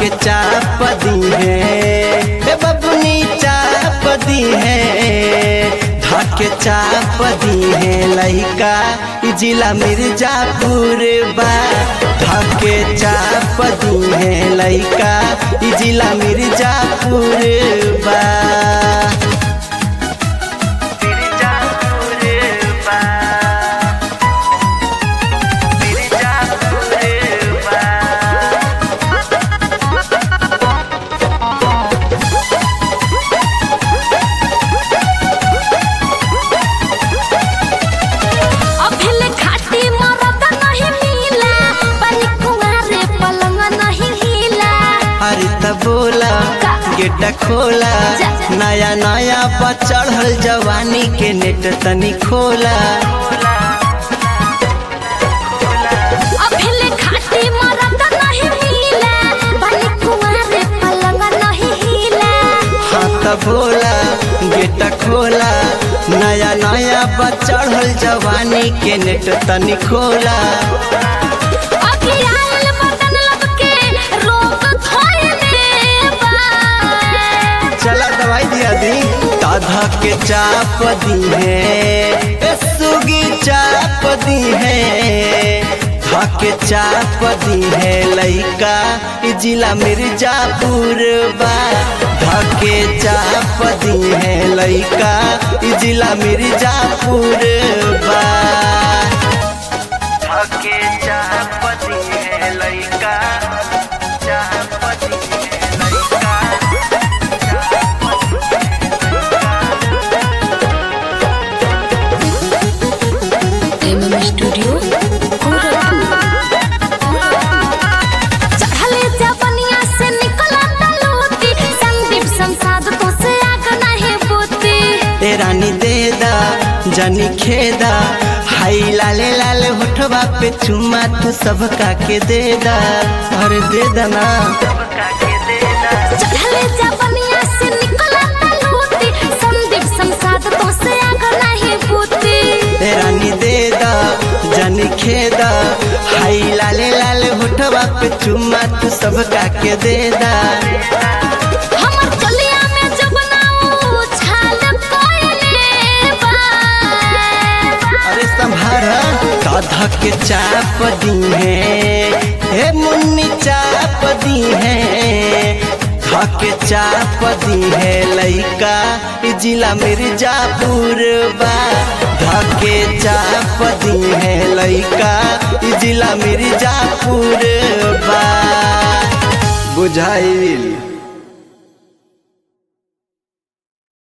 धके चाप दी है हे बबुनी चाप दी है धके चाप दी है लइका ई जिला मिर्जापुर बा धके चाप दी है लइका ई जिला मिर्जापुर बा अभिले खाटी मरद नहीं मिला बनी कुंवारे पलंग नहीं हिला अरे त बोला गेट खोला नया नया पर चढ़ल जवानी के नेट तनी खोला अभिले खाटी मरद नहीं मिला बनी कुंवारे पलंग नहीं हिला हाँ त बोला गेट खोला नया नया पर चढ़ल जवानी के नेट तनी खोला अभी आयल बदन लब के रोग थोड़े बा चला दवाई दिया दी दादा के चाप दी है ए सुगी चाप दी है धके चाप दी है लइका ई जिला मिर्जापुर बा धके चाप दी है लइका ई जिला मिर्जापुर बा धके चाप दी है लइका चाप दी है लइका एमएम स्टूडियो चढ़ले जबनिया से निकला तलूती संदीप संसाद तो से आग नहीं बूती ए रानी दे दा जनी खेदा हाई लाले लाले होठवा पे चुम्मा तू सबका के दे दा अरे दे दा ना चढ़ले जबनिया से निकला तलूती संदीप संसाद तो से आग नहीं बूती ए रानी दे दा जनी खेदा हाई लाले लाले होठवा पे चुम्मा तू सबका के दे दा हमर चलिया में जब नाऊ छाल कोइले बा अरे संभार दादा के चाप दी है हे मुन्नी चाप दी है धके चाप दी है लइका ई जिला मिर्जापुर बा धके चाप दी है लइका ई जिला मिर्जापुर बा बुझाइल